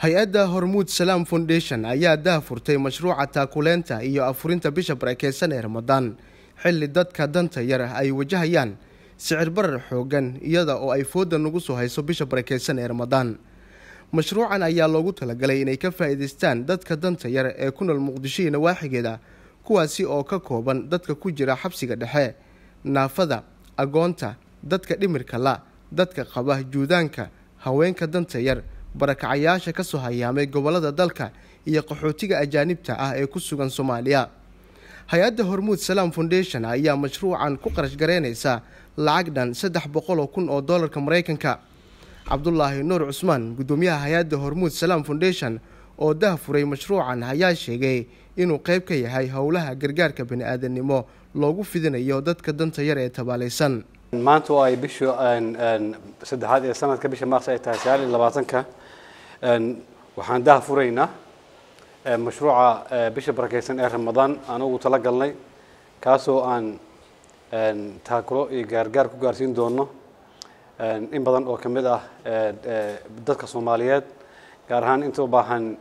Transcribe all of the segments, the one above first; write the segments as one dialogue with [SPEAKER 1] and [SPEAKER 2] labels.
[SPEAKER 1] hay-adda hormuud salaam foundation ayaa daahfurtay mashruuca taakuleenta iyo afurinta bisha barakeysan ee ramadaan xilli dadka danta yar ay wajahayaan sicir barar xoogan iyada oo ay fooda nagu soo hayso bisha barakeysan ee ramadaan mashruucan ayaa loogu talagalay inay ka faa'iidaystaan dadka danta yar ee ku nool muqdisho iyo nawaaxigeeda kuwaasi oo ka kooban dadka ku jira xabsiga dhexe naafada agoonta dadka dhimirka la dadka qaba juudaanka haweenka danta yar barakacayaasha kasoo hayaamay gobolada dalka iyo qaxootiga ajaanibta ah ee ku sugan soomaaliya hay-adda hormuud salaam foundation ayaa mashruucan ku qarash gareynaysa lacag dhan saddex boqol oo kun oo doolarka maraykanka cabdulaahi nuur cusmaan guddoomiyaha hay-adda hormuud salaam foundation oo dahfuray mashruucan ayaa sheegay inuu qayb ka yahay howlaha gargaarka bani-aadamnimo loogu fidinayo dadka danta yar ee tabaalaysan
[SPEAKER 2] maanta oo ay bishu saddexaad ee sanadka bisha maars ay tahay sagaal iyo labaatanka waxaan daha furaynaa mashruuca bisha barakeysan ee ramadaan aan ugu tala galnay kaasoo aan taakulo iyo gaargaar ku gaarsiin doono in badan oo ka mid ah dadka soomaaliyeed gaar ahaan inta u baahan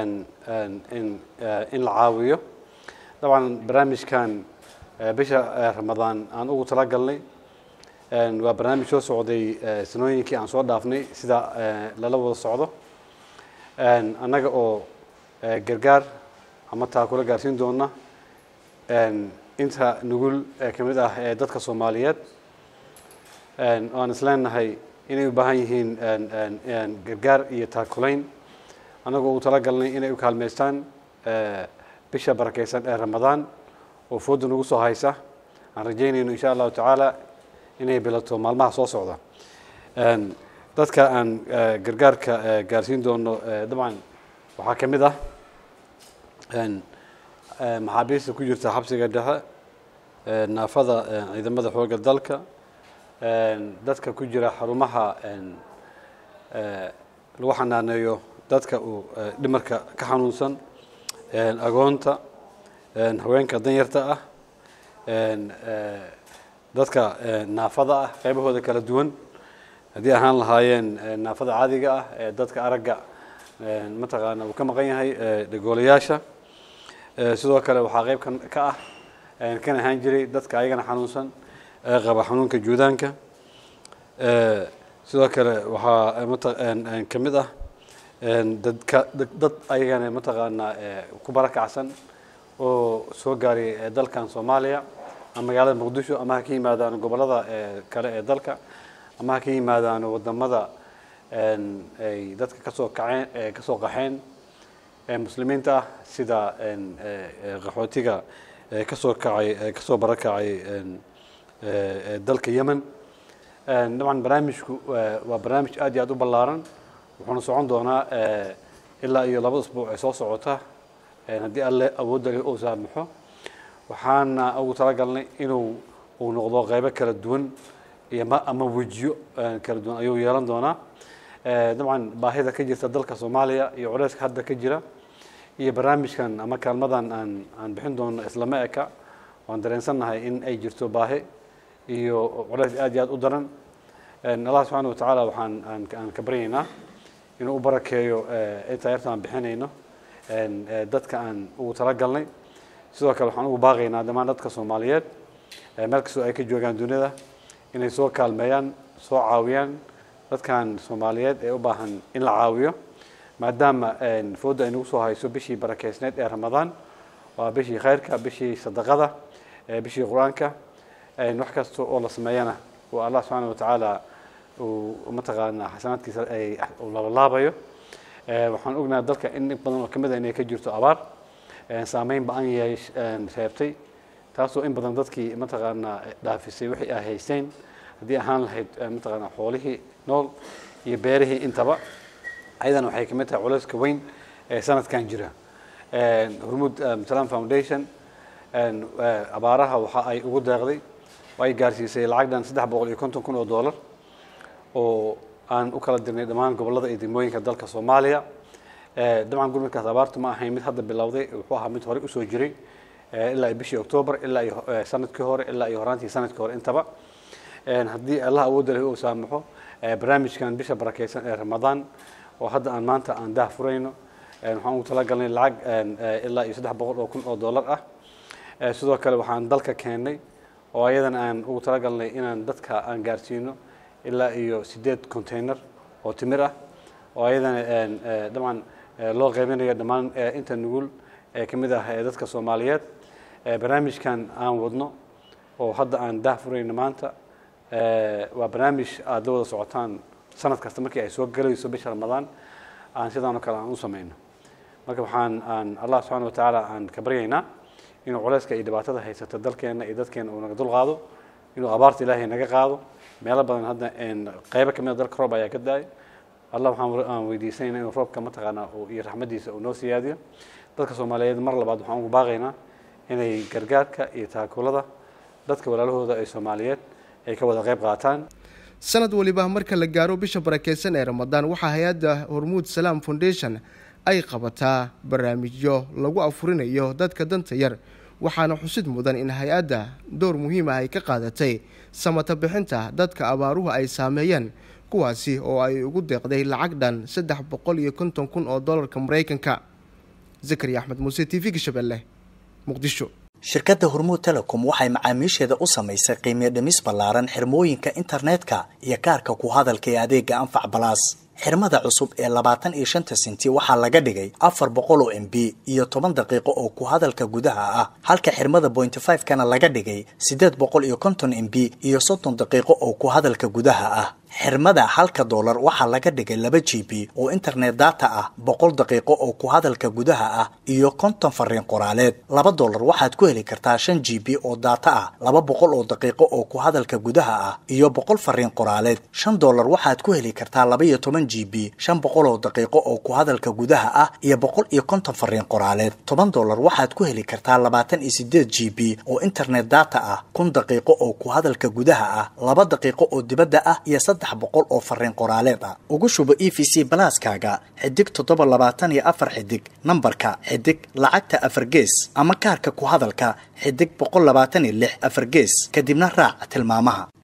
[SPEAKER 2] in la caawiyo dabcan barnaamijkan bisha ramadaan aan ugu tala galnay waa barnaamij soo socday sanooyinkii aan soo dhaafnay sida lala wada socdo annaga oo gargaar ama taakulo gaarsiin doona inta nugul ka mid ah ee dadka soomaaliyeed aan isleenahay inay u baahan yihiin gargaar iyo taakulayn annagoo u tala galnay inay u kaalmaystaan bisha barakeysan ee ramadaan oo fooda nagu soo haysa aan rajaynayno insha allahu tacaala inay bilato maalmaha soo socda dadka aan gargaarka gaarsiin doono dabcan waxaa ka mid ah maxaabiista ku jirta xabsiga dhexe naafada ciidamada xoogga dalka dadka ku jira xarumaha lagu xanaaneeyo dadka uu dhimarka ka xanuunsan agoonta haweenka danyarta ah dadka naafada ah qaybahooda kala duwan haddii ahaan lahaayeen naafada caadiga ah ee dadka aragga mataqaana uu ka maqan yahay dhagoolayaasha sidoo kale waxaa qayb ka ah kan ahaan jiray dadka ayagana xanuunsan ee qaba xanuunka juudaanka sidoo kale waxaa mata ka mid ah dadka dad ayagana mataqaanaa ku barakacsan oo soo gaaray dalkan soomaaliya ama magaalada muqdisho ama ha ka yimaadaan gobolada kale ee dalka ama ha ka yimaadaan wadamada ay dadka kasoo kaceen kasoo qaxeen muslimiinta ah sida qaxootiga kasoo kacay kasoo barakacay dalka yemen dabcan barnaamijku waa barnaamij aad iyo aad u ballaaran wuxuuna socon doonaa ilaa iyo laba usbuuc ee soo socota haddii alle awoodda leh uu saamaxo waxaana ugu talagalnay inuu uu noqdo qaybo kala duwan iyo ama wejiyo kala duwan ayuu yeelan doonaa dabcan baahida ka jirta dalka soomaaliya iyo culeyska hadda ka jira iyo barnaamijkan ama kaalmadan aan aan bixin doono islama eka waan dareensannahay in ay jirto baahi iyo culeys aad iyo aad u daran allah subxaana watacaala waxaan aan ka baryaynaa inuu u barakeeyo intaa yarta aan bixinayno dadka aan ugu talagalnay sidoo kale waxaan ugu baaqaynaa dhammaan dadka soomaaliyeed meel kastoo ay ka joogaan duniyada inay soo kaalmeeyaan soo caawiyaan dadkan soomaaliyeed ee u baahan in la caawiyo maadaama fooda ay nagu soo hayso bishii barakeysneed ee ramadaan waa bishii khayrka bishii sadaqada bishii qur-aanka wax kasta oo la sameeyana oo allah subxaana watacaala uu mataqaanaa xasanaadkiisa uu labalaabayo waxaan ognahay dalka in in badan oo kamid a inay ka jirto abaar saameyn ba-an yahay reebtay taasoo in badan dadkii mataqaanaa dhaafisay wixii ay haysteen haddii ahaan lahayd mataqaanaa xoolihii nool iyo beerihii intaba ayadana waxay kamid tahay culeyska weyn ee sanadkan jira hormuud salam foundation abaaraha waxa ay ugu deeqday oo ay gaarsiisay lacag dhan saddex boqol iyo konton kun oo dollar oo aan u kala dirnay dhammaan gobolada iyo degmooyinka dalka soomaaliya dabcan gurmadkaas abaartu ma ahayn mid hadda bilowday wuxuu ahaa mid horey usoo jiray ilaa bishii octoobar ilaa iyo sanadkii hore ilaa iyo horaantii sanadkii hore intaba haddii allah awoodda leh uu saamaxo barnaamijkan bisha barakeysan ee ramadaan oo hadda aan maanta aan daah furayno waxaan ugu talagalnay lacag ilaa iyo saddex boqol oo kun oo dollar ah sidoo kale waxaan dalka keennay oo ayadana aan ugu talagalnay inaan dadka aan gaarsiino ilaa iyo sideed container oo timir ah oo ayadana dabcan loo qaybinayo dhammaan inta nugul ee ka mid ah dadka soomaaliyeed barnaamijkan aan wadno oo hadda aan daah furayno maanta waa barnaamij aad la wada socotaan sanad kasta markii ay soo galayso bisha ramadaan aan sidaan oo kale aan u samayno marka waxaan aan allah subxaana wa tacaala aan ka baryaynaa inuu culayska iyo dhibaatada haysata dalkeenna iyo dadkeena uu naga dul qaado inuu abaarta ilaahay naga qaado meelo badan hadda qaybo ka mid a dalka roob ayaa ka da-ay allah waxaan weydiisanayna inuu roobka mataqaanaa iyo raxmadiisa uu noo siyaadiyo dadka soomaaliyeed mar labaad waxaan ugu baaqaynaa inay gargaarka iyo taakulada dadka walaalahooda ee soomaaliyeed ay ka wada qayb qaataan
[SPEAKER 1] sanad waliba marka la gaaro bisha barakeysan ee ramadaan waxaa hay-adda hormuud salaam foundation ay qabataa barnaamijyo lagu afurinayo dadka danta yar waxaana xusid mudan in hay-adda door muhiim ah ay ka qaadatay samata bixinta dadka abaaruhu ay saameeyeen kuwaasi oo ay ugu deeqday lacag dhan saddex boqol iyo konton kun oo dollarka maraykanka zakariya axmed muuse t v gashabelle muqdisho
[SPEAKER 3] shirkadda hormuud telecom waxay macaamiisheeda u samaysay qiimiyo dhimis ballaaran xirmooyinka internetka iyo kaarka ku hadalka ee adeega anfac balaas xirmada cusub ee labaatan iyo shanta senti waxaa laga dhigay afar boqol oo m b iyo toban daqiiqo oo ku hadalka gudaha ah halka xirmada pointy five kana laga dhigay siddeed boqol iyo konton m b iyo soddon daqiiqo oo ku hadalka gudaha ah xirmada halka doolar waxaa laga dhigay laba g b oo internet data ah boqol daqiiqo oo ku hadalka gudaha ah iyo konton fariin qoraaleed laba doolar waxaad ku heli kartaa shan g b oo data ah laba boqol oo daqiiqo oo ku hadalka gudaha ah iyo boqol fariin qoraaleed shan doolar waxaad ku heli kartaa laba iyo toban g b shan boqol oo daqiiqo oo ku hadalka gudaha ah iyo boqol iyo konton fariin qoraaleed toban doolar waxaad ku heli kartaa labaatan iyo sideed g b oo internet data ah kun daqiiqo oo ku hadalka gudaha ah laba daqiiqo oo dibadda ah iyo saddex boqol oo fariin qoraaleed ah ugu shubo e v c balaaskaaga xidig toddoba labaatan iyo afar xidig nambarka xidig lacagta afar gees ama kaarka ku hadalka xidig boqol labaatan iyo lix afar gees kadibna raac tilmaamaha